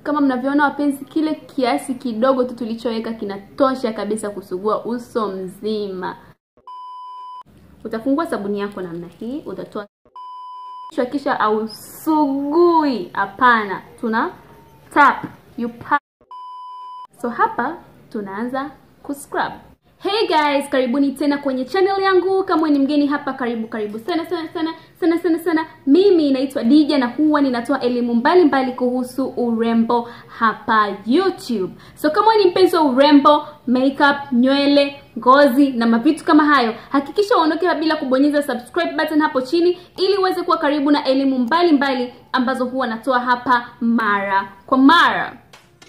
kama mnavyoona wapenzi kile kiasi kidogo tu tulichoweka kinatosha kabisa kusugua uso mzima utafungua sabuni yako namna hii utatoa kichwa kisha ausugui hapana tuna tap you pa so hapa tunaanza kuscrub hey guys karibuni tena kwenye channel yangu kama ni mgeni hapa karibu karibu sana sana sana sana sana sana mimi naitwa dija na huwa ninatoa elimu mbalimbali kuhusu urembo hapa youtube so kama ni mpenzi wa urembo makeup nywele ngozi na mavitu kama hayo hakikisha uondoke bila kubonyeza subscribe button hapo chini ili uweze kuwa karibu na elimu mbalimbali mbali ambazo huwa natoa hapa mara kwa mara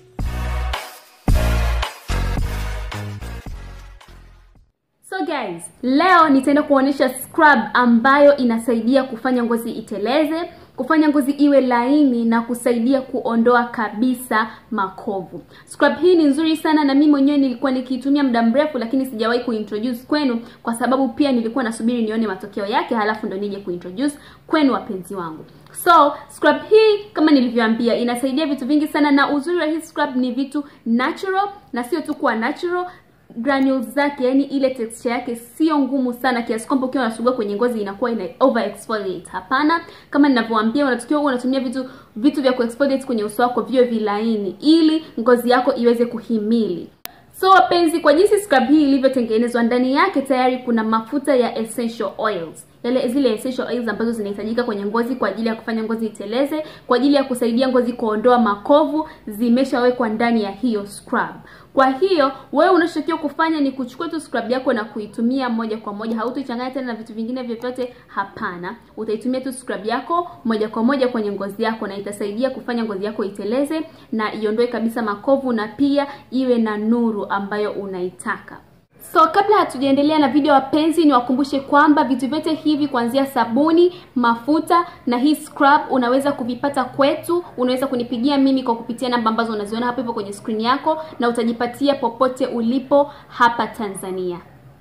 So guys, leo nitaenda kuonyesha scrub ambayo inasaidia kufanya ngozi iteleze, kufanya ngozi iwe laini na kusaidia kuondoa kabisa makovu. Scrub hii ni nzuri sana na mimi mwenyewe nilikuwa nikiitumia muda mrefu lakini sijawahi kuintroduce kwenu kwa sababu pia nilikuwa nasubiri nione matokeo yake halafu ndo nije kuintroduce kwenu wapenzi wangu. So, scrub hii kama nilivyoambia inasaidia vitu vingi sana na uzuri wa hii scrub ni vitu natural na sio tu kuwa natural granules zake yani ile texture yake sio ngumu sana kiasi kwamba ukiwa unasugua kwenye ngozi inakuwa ina over exfoliate hapana kama ninavyowaambia unatakiwa unatumia vitu vitu vya kuexfoliate kwenye uso wako viwe vilaini ili ngozi yako iweze kuhimili so wapenzi kwa jinsi scrub hii ilivyotengenezwa ndani yake tayari kuna mafuta ya essential oils yale zile essential oils ambazo zinahitajika kwenye ngozi kwa ajili ya kufanya ngozi iteleze kwa ajili ya kusaidia ngozi kuondoa makovu zimeshawekwa ndani ya hiyo scrub kwa hiyo wewe unachotakiwa kufanya ni kuchukua tu scrub yako na kuitumia moja kwa moja hautoichanganya tena na vitu vingine vyovyote hapana utaitumia tu scrub yako moja kwa moja kwenye ngozi yako na itasaidia kufanya ngozi yako iteleze na iondoe kabisa makovu na pia iwe na nuru ambayo unaitaka So kabla hatujaendelea na video wapenzi, niwakumbushe kwamba vitu vyote hivi kuanzia sabuni, mafuta na hii scrub unaweza kuvipata kwetu. Unaweza kunipigia mimi kwa kupitia namba ambazo unaziona hapo hivyo kwenye screen yako, na utajipatia popote ulipo hapa Tanzania.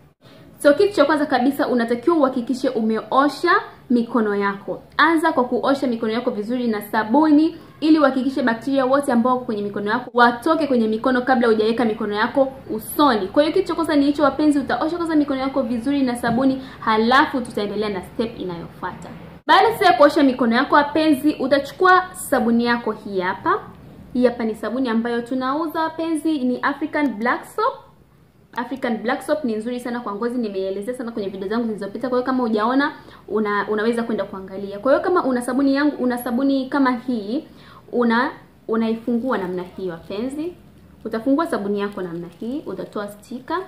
So kitu cha kwanza kabisa unatakiwa uhakikishe umeosha mikono yako. Anza kwa kuosha mikono yako vizuri na sabuni ili uhakikishe bakteria wote ambao wako kwenye mikono yako watoke kwenye mikono kabla hujaweka mikono yako usoni. Kwa hiyo kitu cha kwanza ni hicho wapenzi, utaosha kwanza mikono yako vizuri na sabuni, halafu tutaendelea na step inayofuata. Baada sasa ya kuosha mikono yako wapenzi, utachukua sabuni yako hii hapa. Hii hapa ni sabuni ambayo tunauza wapenzi, ni African Black Soap. African Black Soap ni nzuri sana kwa ngozi, nimeielezea sana kwenye video zangu zilizopita. Kwa hiyo kama hujaona una, unaweza kwenda kuangalia. Kwa hiyo kama una sabuni yangu, una sabuni kama hii, una unaifungua namna hii wapenzi. Utafungua sabuni yako namna hii, utatoa stika.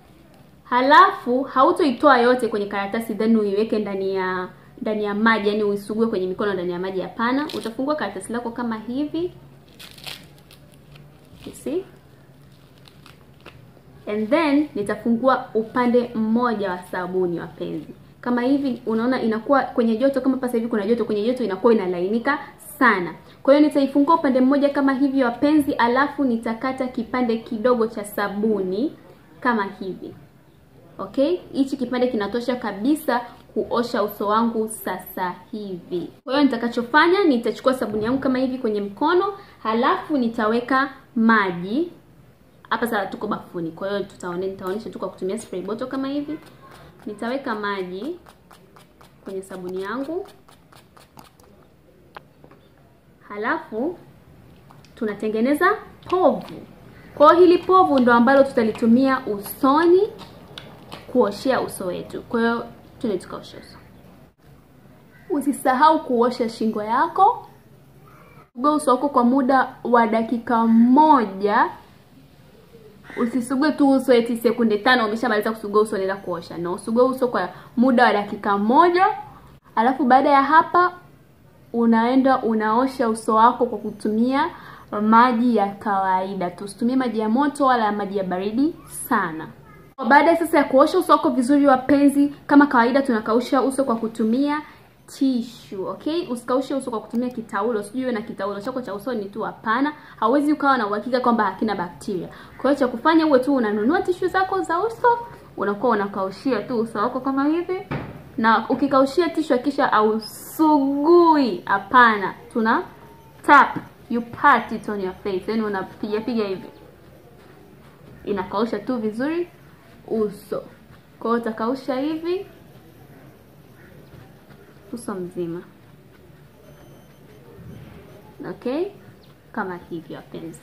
Halafu hautoitoa yote kwenye karatasi then uiweke ndani ya ndani ya maji, yani uisugue kwenye mikono ndani ya maji, hapana. Utafungua karatasi lako kama hivi. You see? and then nitafungua upande mmoja wa sabuni wapenzi kama hivi unaona inakuwa kwenye joto kama sasa hivi kuna joto kwenye joto inakuwa inalainika sana kwa hiyo nitaifungua upande mmoja kama hivi wapenzi alafu nitakata kipande kidogo cha sabuni kama hivi okay hichi kipande kinatosha kabisa kuosha uso wangu sasa hivi kwa hiyo nitakachofanya nitachukua sabuni yangu kama hivi kwenye mkono halafu nitaweka maji hapa sasa tuko bafuni kwa hiyo tutaone nitaonyesha tu kwa kutumia spray bottle kama hivi nitaweka maji kwenye sabuni yangu halafu tunatengeneza povu kwa hiyo hili povu ndo ambalo tutalitumia usoni kuoshea uso wetu kwa hiyo tuende tukaoshe uso usisahau kuosha shingo yako uga uso wako kwa muda wa dakika moja usisugue tu uso eti sekunde tano umeshamaliza kusugua uso unaenda kuosha no usugue uso kwa muda wa dakika moja alafu baada ya hapa unaenda unaosha uso wako kwa kutumia maji ya kawaida tusitumie maji ya moto wala maji ya baridi sana baada sasa ya kuosha uso wako vizuri wapenzi kama kawaida tunakausha uso kwa kutumia tishu okay usikaushe uso kwa kutumia kitaulo sijui na kitaulo chako cha usoni tu hapana hauwezi ukawa na uhakika kwamba hakina bakteria kwa hiyo cha kufanya uwe tu unanunua tishu zako za uso unakuwa unakaushia tu uso wako kama hivi na ukikaushia tishu kisha ausugui hapana tuna tap you pat it on your face yani unapiga piga hivi inakausha tu vizuri uso kwa hiyo utakausha hivi uso mzima okay kama hivyo wapenzi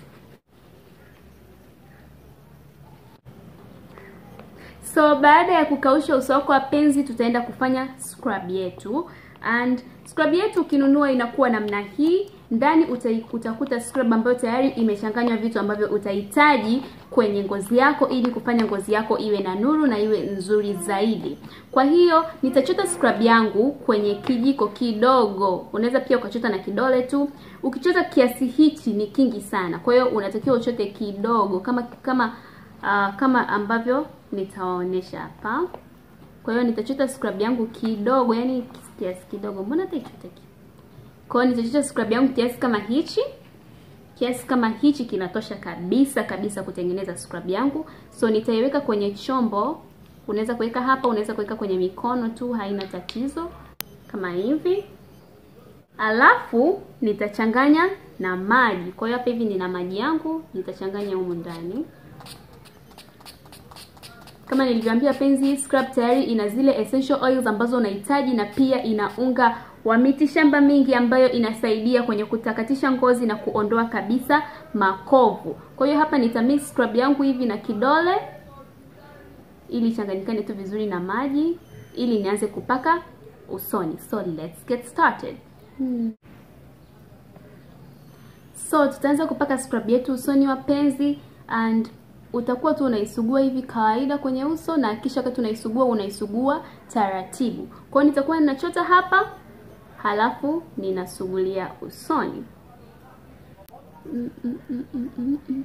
so baada ya kukausha uso wako wapenzi tutaenda kufanya scrub yetu and scrub yetu ukinunua inakuwa namna hii ndani utakuta scrub ambayo tayari imechanganywa vitu ambavyo utahitaji kwenye ngozi yako ili kufanya ngozi yako iwe na nuru na iwe nzuri zaidi kwa hiyo nitachota scrub yangu kwenye kijiko kidogo unaweza pia ukachota na kidole tu ukichota kiasi hichi ni kingi sana kwa hiyo unatakiwa uchote kidogo kama kama uh, kama ambavyo nitawaonyesha hapa kwa hiyo nitachota scrub yangu kidogo yani kiasi kidogo mbona hata ichote kwa hiyo nitachota scrub yangu kiasi kama hichi kiasi kama hichi kinatosha kabisa kabisa kutengeneza scrub yangu so nitaiweka kwenye chombo unaweza kuweka hapa unaweza kuweka kwenye mikono tu haina tatizo kama hivi alafu nitachanganya na maji kwa hiyo hapa hivi nina maji yangu nitachanganya humu ndani kama nilivyoambia penzi scrub tayari ina zile essential oils ambazo unahitaji na pia ina unga wa miti shamba mingi ambayo inasaidia kwenye kutakatisha ngozi na kuondoa kabisa makovu kwa hiyo hapa nitamix scrub yangu hivi na kidole ili changanyikane tu vizuri na maji ili nianze kupaka usoni so let's get started hmm. so tutaanza kupaka scrub yetu usoni wapenzi and utakuwa tu unaisugua hivi kawaida kwenye uso na kisha wakati unaisugua unaisugua taratibu kwa hiyo nitakuwa ninachota hapa halafu ninasugulia usoni mm, mm, mm, mm, mm, mm.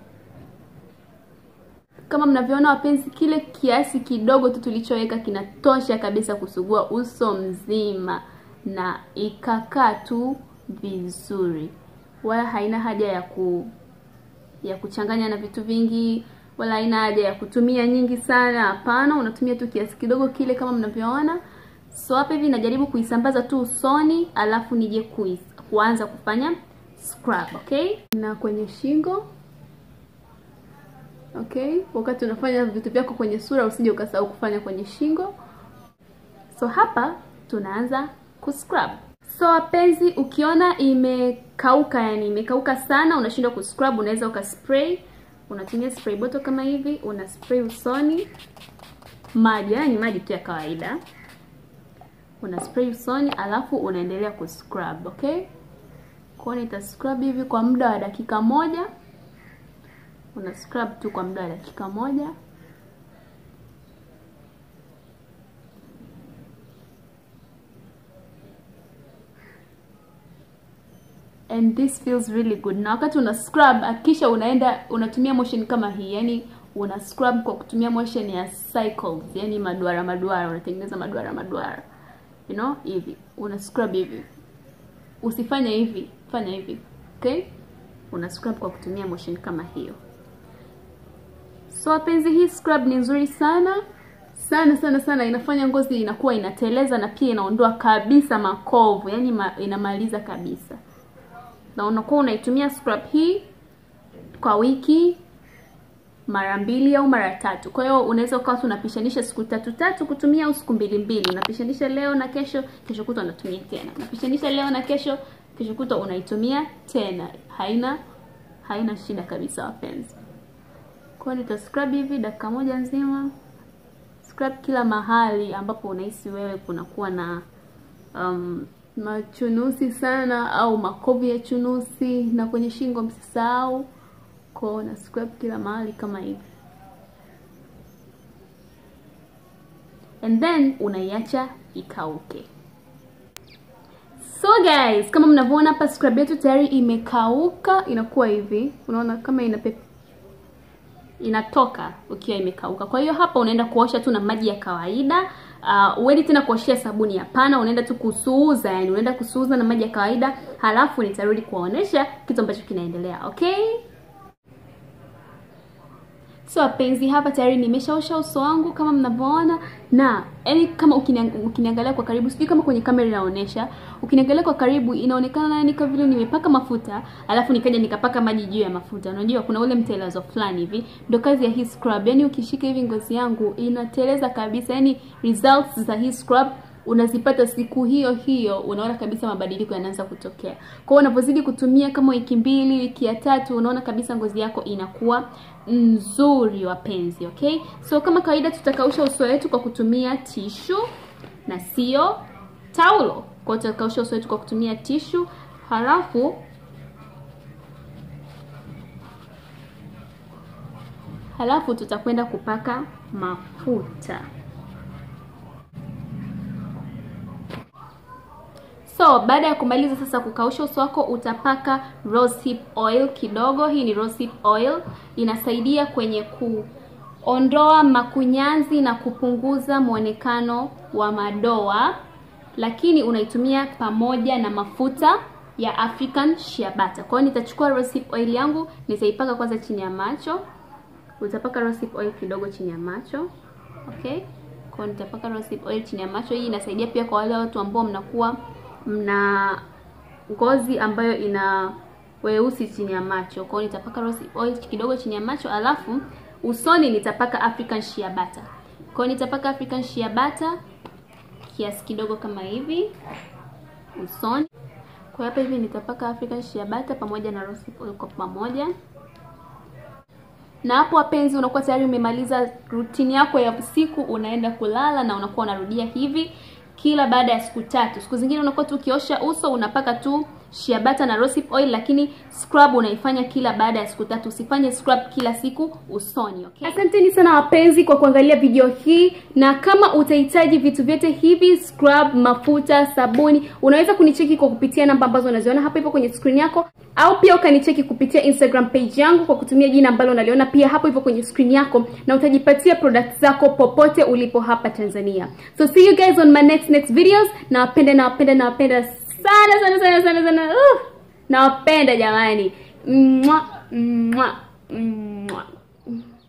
kama mnavyoona wapenzi kile kiasi kidogo tu tulichoweka kinatosha kabisa kusugua uso mzima na ikakaa tu vizuri wala haina haja ya ku ya kuchanganya na vitu vingi wala haina haja ya kutumia nyingi sana hapana unatumia tu kiasi kidogo kile kama mnavyoona so hapa hivi najaribu kuisambaza tu usoni alafu nije kuis, kuanza kufanya scrub okay na kwenye shingo okay wakati unafanya vitu vyako kwenye sura usije ukasahau kufanya kwenye shingo so hapa tunaanza kuscrub so wapenzi ukiona imekauka yani imekauka sana unashindwa kuscrub unaweza ukaspray unatumia spray bottle kama hivi una spray usoni maji yani maji tu ya kawaida una spray usoni alafu unaendelea kuscrub okay kwa nita scrub hivi kwa muda wa dakika moja una scrub tu kwa muda wa dakika moja and this feels really good na wakati una scrub akisha unaenda unatumia motion kama hii yani una scrub kwa kutumia motion ya cycles yani maduara maduara unatengeneza maduara maduara you know hivi una scrub hivi usifanye hivi fanya hivi okay una scrub kwa kutumia motion kama hiyo so wapenzi hii scrub ni nzuri sana sana sana sana inafanya ngozi inakuwa inateleza na pia inaondoa kabisa makovu yani ma, inamaliza kabisa na unakuwa unaitumia scrub hii kwa wiki mara mbili au mara tatu kwa hiyo unaweza ukawa unapishanisha siku tatu tatu kutumia au siku mbili mbili unapishanisha leo na kesho kesho kutwa unatumia tena unapishanisha leo na kesho kesho kutwa unaitumia tena haina haina shida kabisa wapenzi kwa hiyo nita scrub hivi dakika moja nzima scrub kila mahali ambapo unahisi wewe kunakuwa na um, machunusi sana au makovu ya chunusi na kwenye shingo msisahau kwao na scrub kila mahali kama hivi and then unaiacha ikauke so guys kama mnavyoona hapa scrub yetu tayari imekauka inakuwa hivi unaona kama ina pepe inatoka ukiwa imekauka kwa hiyo hapa unaenda kuosha tu na maji ya kawaida uh, uendi tena kuoshea sabuni hapana unaenda tu kusuuza yani unaenda kusuuza na maji ya kawaida halafu nitarudi kuwaonesha kitu ambacho kinaendelea okay So wapenzi, hapa tayari nimeshaosha uso wangu kama mnavyoona, na yani kama ukiniang- ukiniangalia kwa karibu, sijui kama kwenye kamera inaonyesha, ukiniangalia kwa karibu inaonekana yani kama vile nimepaka mafuta alafu nikaja nikapaka maji juu ya mafuta. Unajua kuna ule mtelezo fulani hivi, ndio kazi ya hii scrub. Yani ukishika hivi ngozi yangu inateleza kabisa, yani results za hii scrub unazipata siku hiyo hiyo, unaona kabisa mabadiliko yanaanza kutokea. Kwa hiyo unapozidi kutumia kama wiki mbili, wiki ya tatu, unaona kabisa ngozi yako inakuwa nzuri, wapenzi. Okay, so kama kawaida tutakausha uso wetu kwa kutumia tishu na sio taulo. Kwa hiyo tutakausha uso wetu kwa kutumia tishu, halafu halafu tutakwenda kupaka mafuta. So baada ya kumaliza sasa kukausha uso wako, utapaka rosehip oil kidogo. Hii ni rosehip oil, inasaidia kwenye kuondoa makunyanzi na kupunguza mwonekano wa madoa, lakini unaitumia pamoja na mafuta ya African shea butter. Kwa hiyo nitachukua rosehip oil yangu, nitaipaka kwanza chini ya macho. Utapaka rosehip oil kidogo chini ya macho, okay? Kwa hiyo nitapaka rosehip oil chini ya macho. Hii inasaidia pia kwa wale watu ambao mnakuwa mna ngozi ambayo ina weusi chini ya macho. Kwa hiyo nitapaka rose oil kidogo chini ya macho, alafu usoni nitapaka African shea butter. Kwa hiyo nitapaka African shea butter kiasi kidogo kama hivi usoni. Kwa hapa hivi nitapaka African shea butter pamoja na rose oil kwa pamoja. Na hapo wapenzi, unakuwa tayari umemaliza rutini yako ya usiku, unaenda kulala na unakuwa unarudia hivi kila baada ya siku tatu. Siku zingine unakuwa tu ukiosha uso unapaka tu shea butter na rosehip oil, lakini scrub unaifanya kila baada ya siku tatu. Usifanye scrub kila siku usoni, okay? Asanteni sana wapenzi kwa kuangalia video hii, na kama utahitaji vitu vyote hivi, scrub, mafuta, sabuni, unaweza kunicheki kwa kupitia namba ambazo unaziona hapo hivyo kwenye screen yako, au pia ukanicheki kupitia Instagram page yangu kwa kutumia jina ambalo unaliona pia hapo hivyo kwenye screen yako, na utajipatia products zako popote ulipo hapa Tanzania. So see you guys on my next next videos. Nawapenda, nawapenda, nawapenda sana sana sana sana sana. Uh, nawapenda jamani. Mwah, mwah, mwah.